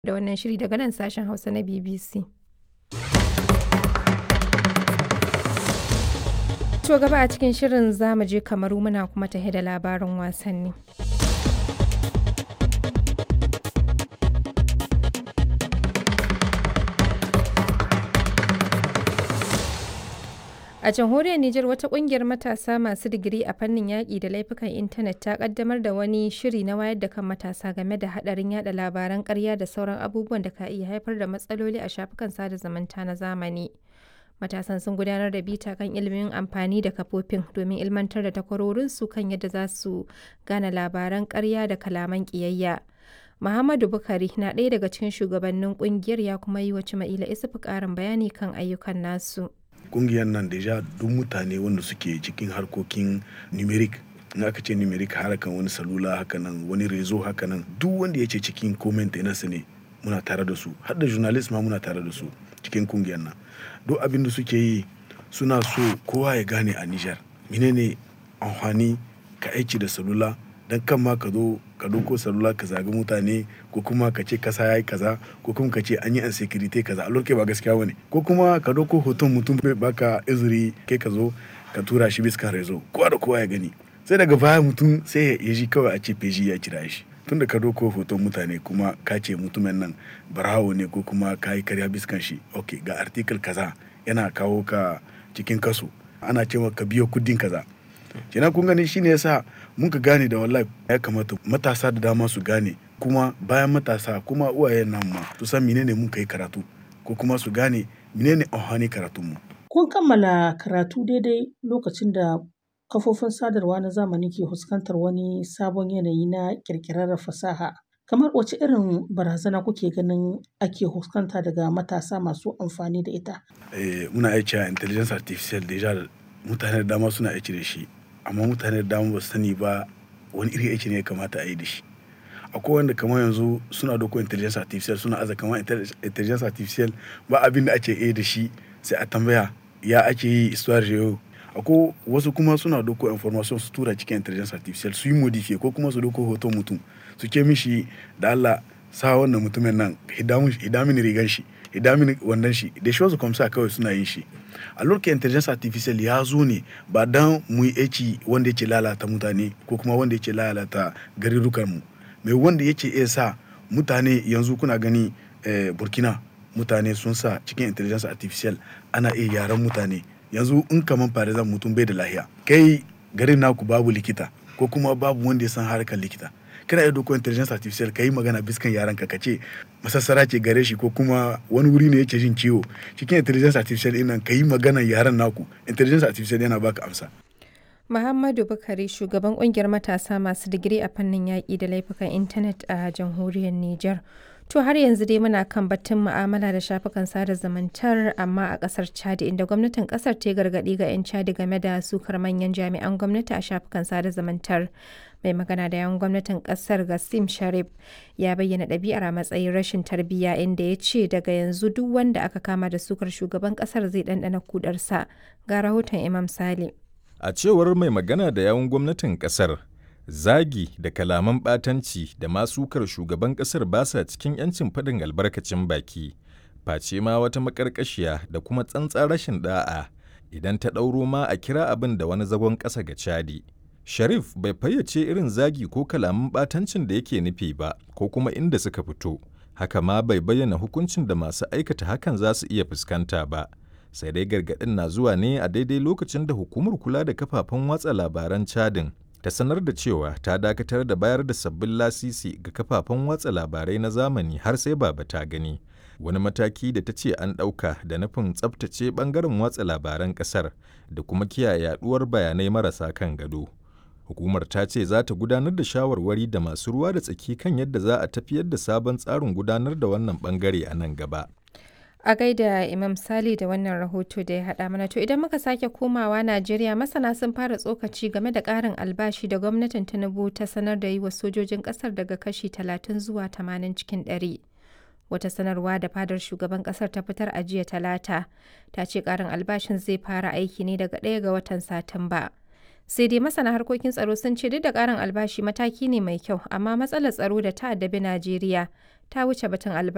da wannan shiri daga nan sashen Hausa na BBC. To gaba a cikin shirin za mu je kamaru muna kuma tahe da labarin wasanni. A jamhuriyar Nijar wata kungiyar matasa masu digiri a fannin yaƙi da laifukan intanet ta kaddamar da wani shiri na wayar da kan matasa game da haɗarin yada labaran ƙarya da sauran abubuwan da ka iya haifar da matsaloli a shafukan sada zumunta na zamani. Matasan sun gudanar da bita kan ilimin amfani da kafofin domin ilmantar da takwarorinsu kan yadda za su gane labaran ƙarya da kalaman ƙiyayya. Muhammadu Bukari na ɗaya daga cikin shugabannin ƙungiyar ya kuma yi wa Cima'ila Isufu ƙarin bayani kan ayyukan nasu. kungiyar nan deja duk mutane wanda suke cikin harkokin numeric in aka ce numeric harkan wani salula haka nan wani rezo haka nan duk wanda ya ce cikin comment nasa ne muna tare da su har da journalist ma muna tare da su cikin kungiyar nan duk abin da suke yi suna so kowa ya gane a Nijar menene amfani ka aiki da salula dan kan ma ka zo ka doko salula ka zagi mutane ko kuma ka ce kasa yayi kaza ko kuma ka ce an yi insecurity kaza a lokacin ba gaskiya bane ko kuma ka doko hoton mutum bai baka izuri kai ka zo ka tura shi bisa rezo kowa da kowa ya gani sai daga baya mutum sai ya ji kawai a ce feji ya kira shi tunda ka doko hoton mutane kuma ka ce mutumin nan barawo ne ko kuma ka yi karya biskan shi ok ga article kaza yana kawo ka cikin kaso ana cewa ka biyo kudin kaza kenan kun gani shine yasa mun ka gane da wallahi ya kamata matasa da dama su gane kuma bayan matasa kuma uwayen nan ma su san menene mun kai karatu ko kuma su gane menene amfani karatun mu kun kammala karatu daidai lokacin da kafofin sadarwa na zamani ke fuskantar wani sabon yanayi na kirkirar fasaha kamar wace irin barazana kuke ganin ake fuskanta daga matasa masu amfani da ita eh, muna aiki a intelligence artificial deja mutane da dama suna aiki da shi amma mutane da dama ba su sani ba wani iri aiki ne ya kamata a yi da shi akwai wanda kamar yanzu suna doko intelligence artificial suna aza kamar intelligence artificial ba abin da ake yi da shi sai a tambaya ya ake yi histoire yau akwai wasu kuma suna doko information su tura cikin intelligence artificial su yi modify ko kuma su doko hoton mutum su ke mishi da Allah sa wannan mutumin nan hidamin rigan shi hidamin wannan shi da shi wasu kwamsa kawai suna yin shi a lokacin intelligence artificial ya zo ne ba dan mu yi aiki wanda yake lalata mutane ko kuma wanda yake lalata garurukan mu mai wanda yake iya sa mutane yanzu kuna gani eh, burkina mutane sun sa cikin intelligence artificial ana iya yaran mutane yanzu in kaman farizan mutum bai da lahiya kai garin naku babu likita ko kuma babu wanda ya san harkar likita kana iya doko intelligence artificial ka yi magana biskan yaran ka ce masassara ce gare shi ko kuma wani wuri ne yake jin ciwo cikin intelligence artificial ɗin nan ka yi magana yaran naku intelligence artificial yana baka amsa Muhammadu Bukari shugaban kungiyar matasa masu digiri a fannin yaƙi da laifukan intanet a jamhuriyar Nijar. To har yanzu dai muna kan batun mu'amala da shafukan sada zumuntar amma a ƙasar Chad inda gwamnatin ƙasar ta gargaɗi ga 'yan Chad game da sukar manyan jami'an gwamnati a shafukan sada zumuntar. Mai magana da yawan gwamnatin ƙasar Gassim Sharif ya bayyana ɗabi'ar a matsayin rashin tarbiyya inda ya ce daga yanzu duk wanda aka kama da sukar shugaban ƙasar zai ɗanɗana kudarsa. Ga rahoton Imam Sale. A cewar mai magana da yawun gwamnatin kasar, zagi da kalaman ɓatanci da masukar shugaban kasar ba sa cikin 'yancin faɗin albarkacin baki, face ma wata maƙarƙashiya da kuma tsantsan rashin ɗa'a idan ta ɗauro ma a kira abin da wani zagon ƙasa ga cadi. Sharif bai fayyace irin zagi ko kalaman ɓatancin da yake nufi ba ko kuma inda suka fito, haka ma bai bayyana hukuncin da masu aikata hakan za su iya fuskanta ba. sai dai gargaɗin na zuwa ne a daidai lokacin da hukumar kula da kafafen watsa labaran cadin ta sanar da cewa ta dakatar da bayar da sabbin lasisi ga kafafen watsa labarai na zamani har sai baba ta gani wani mataki da ta ce an ɗauka da nufin tsabtace ɓangaren watsa labaran ƙasar da kuma kiyaye yaɗuwar bayanai marasa kan gado hukumar ta ce za ta gudanar da shawarwari da masu ruwa da tsaki kan yadda za a tafiyar da sabon tsarin gudanar da wannan ɓangare a nan gaba A gaida Imam Sali da wannan rahoto da ya haɗa mana to idan muka sake komawa Najeriya masana sun fara tsokaci game da ƙarin albashi da gwamnatin Tinubu ta sanar da yi wa sojojin ƙasar daga kashi 30 zuwa 80 cikin 100. Wata sanarwa da fadar shugaban ƙasar ta fitar a jiya talata ta ce ƙarin albashin zai fara aiki ne daga ɗaya ga watan Satumba. sai dai masana harkokin tsaro sun ce duk da ƙarin albashi mataki ne mai kyau amma matsalar tsaro da ta addabi Najeriya ta wuce batun albashi.